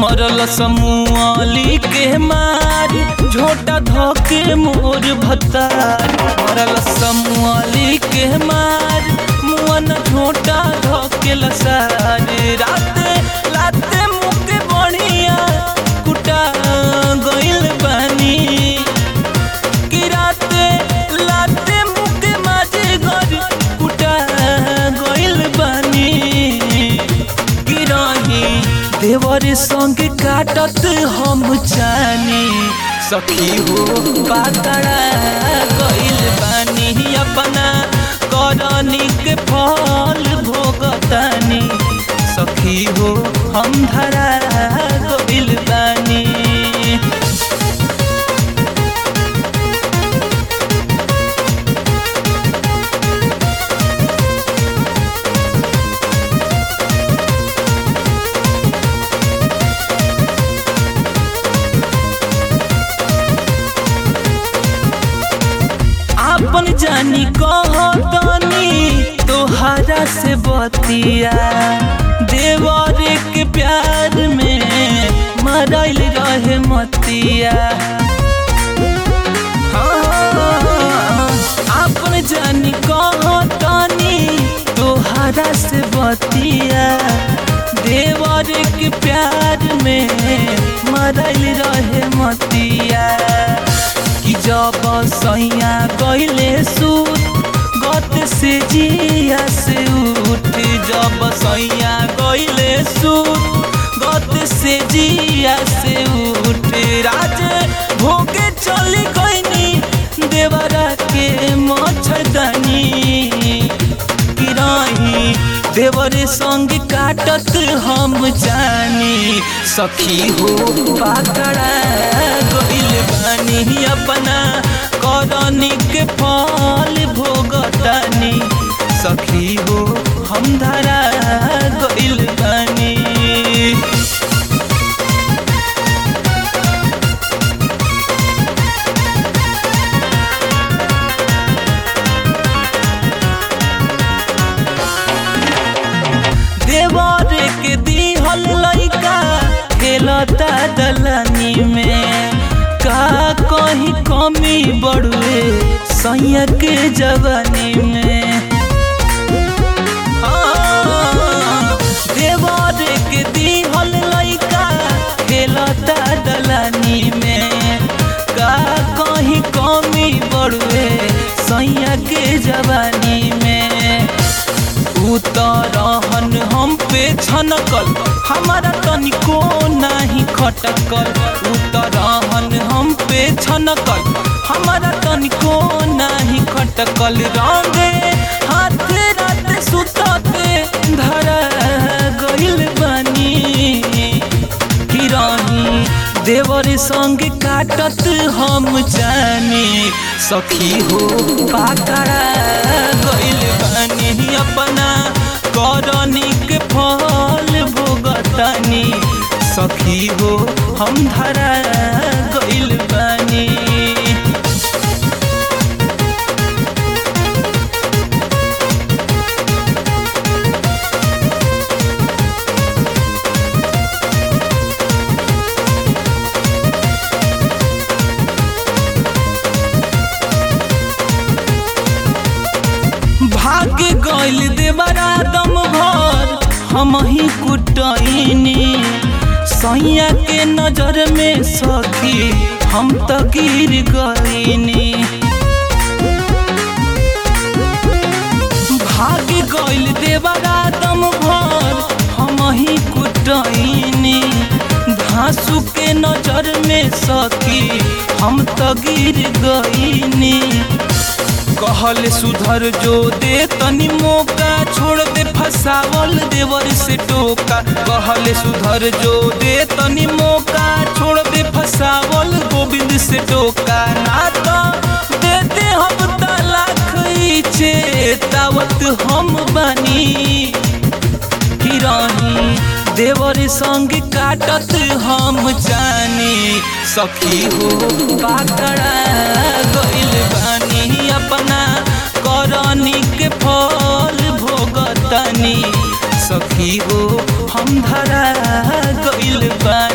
मरल समूहली के मार झोटा धोके मोर भतार मरल समूहली के मार मुअन झोटा धोके लसार राते लाते मुके बढ़िया कुटा गइल बानी कि राते लाते मुके माझे घर कुटा गइल बानी कि रही देवर संग काटत हम जानी सखी हो पातड़ा गइल बानी अपना करनी के फल भोगतानी सखी हो हम धरा गइल बानी आपन जानी कहतनी तोहरा से बतिया देवर के प्यार में मरल रहे मतिया हाँ, आपन जानी कहतनी तोहरा से बतिया देवर के प्यार में मरल रहे मतिया कि जब सैया गइले सूत गत से जिया से उठ जब सैया गइले सूत गत से जिया से उठ राज भोगे चली गइनी देवरा के मच्छरदानी कि रही देवरे संग काटत हम जानी सखी हो पाकड़ा गइल बानी अपना करनी के फल भोगतानी सखी हो हम धरा गइल बानी देवर के दिहल लइका खेलता दलनी में का कहीं कमी बड़ुए सैया के जवानी में हाँ, देवर के दिहल लइका खेलता दलनी में का कहीं कमी बड़ुए सैया के जवानी में उतरहन हम पे छनकल हमारा तनिको नाही खटकल उतरहन हम पे छनकल हमारा तनिको नाही खटकल रंगे हाथ रात सुतते धरा गइल बानी कि रही देवर संग काटत हम जानी सखी हो पाकड़ा गइल बानी अपना करनी के फल भोगतानी सखी हो हम धरा गइल बानी भाग गइल देवरा दम भर हम ही कुटैनी सैया के नजर में सखी हम तो गिर गईनी भाग गइल देवरा दम भर हम ही कुटैनी धांसू के नजर में सखी हम तो गिर गईनी कहल सुधर जो दे तनी मौका छोड़ दे फसावल देवर से टोका कहल सुधर जो दे तनी मौका छोड़ दे फसावल गोविंद से टोका ना तो देते हम तलाक चेतावत हम बनी कि रही देवर संग काटत हम जानी सखी हो पाकड़ा गइल बानी अपना करनी के फल भोगतनी सखी हो हम धरा गइल बानी